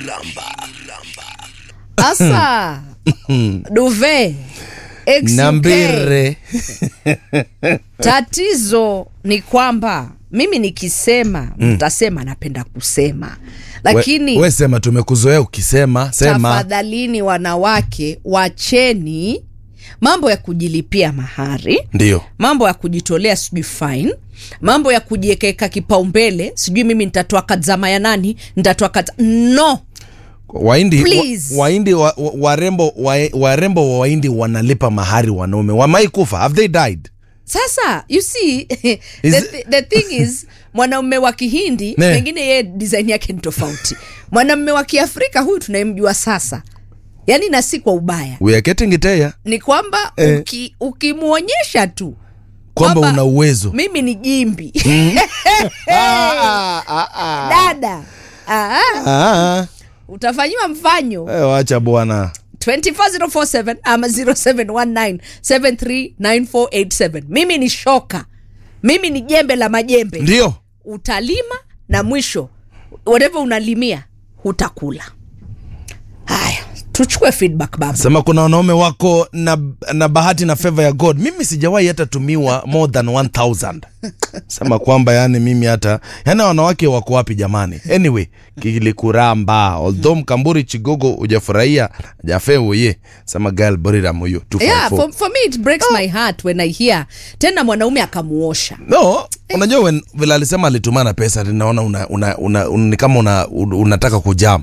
asa duve XUK. nambire tatizo ni kwamba mimi nikisema mtasema napenda kusema lakini we, we sema tumekuzoea ukisema sema tafadhalini wanawake wacheni mambo ya kujilipia mahari ndio mambo ya kujitolea sijui fine mambo ya kujiekeka kipaumbele sijui mimi nitatoa kadzama ya nani nitatoa kadza no waindi Please. wa, waindi wa, wa, warembo wa, warembo wa waindi wanalipa mahari wanaume wamai kufa have they died sasa you see the, Is- the, the thing is mwanaume wa kihindi Ne. pengine yeye design yake ni tofauti mwanamume wa kiafrika huyu tunayemjua sasa yaani na si kwa ubaya we are getting it here ni kwamba Eh. uki, ukimwonyesha tu kwamba Kwamba- una uwezo mimi ni jimbi Ah, ah, ah. dada ah, Ah, utafanyiwa mfanyo eh, wacha bwana 24047 ama 0719739487 mimi ni shoka mimi ni jembe la majembe ndio utalima na mwisho whatever unalimia hutakula haya tuchukue feedback baba sema kuna wanaume wako na, na bahati na favor ya god mimi sijawahi hata tumiwa more than 1000 sema kwamba yani mimi hata yani wanawake wako wapi jamani anyway kilikuramba although mkamburi chigogo ujafurahia jafe uye sema gal boriram huyo yeah, 254 for, for me it breaks my heart when i hear tena mwanaume akamuosha no unajua when vile alisema alitumana pesa ninaona una, una, una, una, ni kama una, un- unataka kujam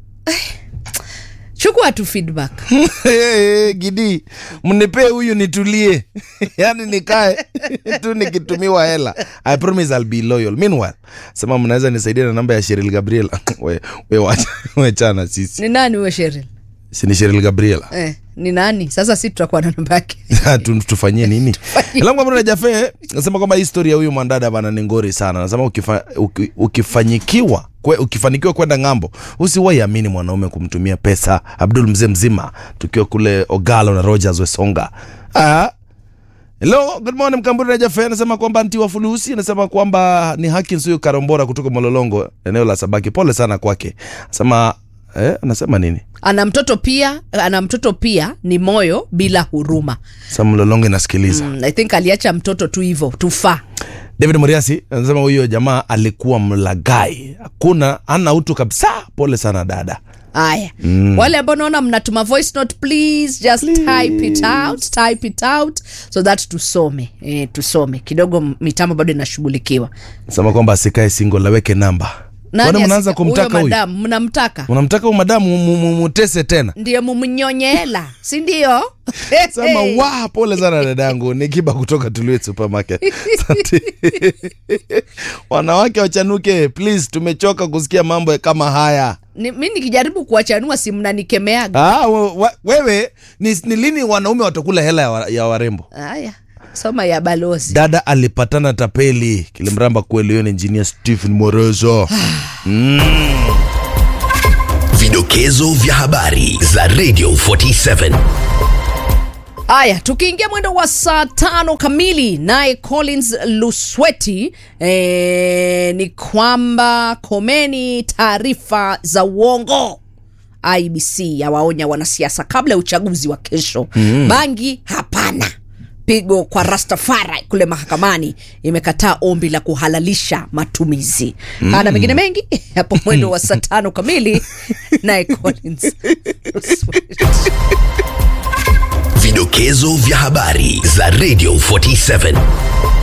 chukua tu feedback gidi mnipee huyu nitulie yani nikae tu nikitumiwa hela i promise I'll be loyal meanwhile sema mnaweza nisaidia na namba ya Cheryl Gabriel we, we wacha we chana sisi ni nani huyo sheril si ni Cheryl Gabriel eh, ni nani sasa si tutakuwa na namba yake Tu- tufanyie nini langu ambapo jafe nasema kwamba historia huyu mwandada bana ni ngori sana nasema ukifa, uki, ukifanyikiwa kwe, ukifanikiwa kwenda ng'ambo usiwahi amini mwanaume kumtumia pesa abdul mzee mzima tukiwa kule ogalo na rogers wesonga ah. Hello, good morning Mkamburi na Jafe anasema kwamba anti wa fulusi anasema kwamba ni haki nsuyu Karombora kutoka Mololongo eneo la Sabaki. Pole sana kwake. Anasema eh, anasema nini? ana mtoto pia ana mtoto pia ni moyo bila huruma Sasa Mololongo inasikiliza. mm, i think aliacha mtoto tu hivo tufaa David Muriasi anasema huyo jamaa alikuwa mlagai, hakuna ana utu kabisa. Pole sana dada. haya mm. wale ambao naona mnatuma voice note please just type it out type it out so that tusome eh, tusome kidogo mitambo bado inashughulikiwa Anasema kwamba asikae single, aweke namba. Nani Kwani mnaanza asika- kumtaka huyo huyu? madamu mnamtaka Unamtaka huyu madamu mu- mu- mutese tena? ndiye mumnyonye hela si ndio Sema wa pole sana dadangu, ni kiba kutoka Tuluwe supermarket. Asante. Wanawake wachanuke please, tumechoka kusikia mambo kama haya. Ni- mi nikijaribu kuwachanua si mnanikemeaga Ah, we- we- wewe ni, ni lini wanaume watakula hela ya, wa, ya warembo? haya soma ya balozi Dada alipatana tapeli kilimramba kweli. Huyo ni engineer Stephen Morozo. Vidokezo vya habari za Radio 47. haya tukiingia mwendo wa saa tano kamili naye collins lusweti e, ni kwamba komeni taarifa za uongo ibc yawaonya wanasiasa kabla ya uchaguzi wa kesho mm. bangi hapana pigo kwa rastafari kule mahakamani imekataa ombi la kuhalalisha matumizi mm. na mengine mengi hapo mwendo wa saa tano kamili naye collins Lusweti. Vidokezo vya habari za Radio 47.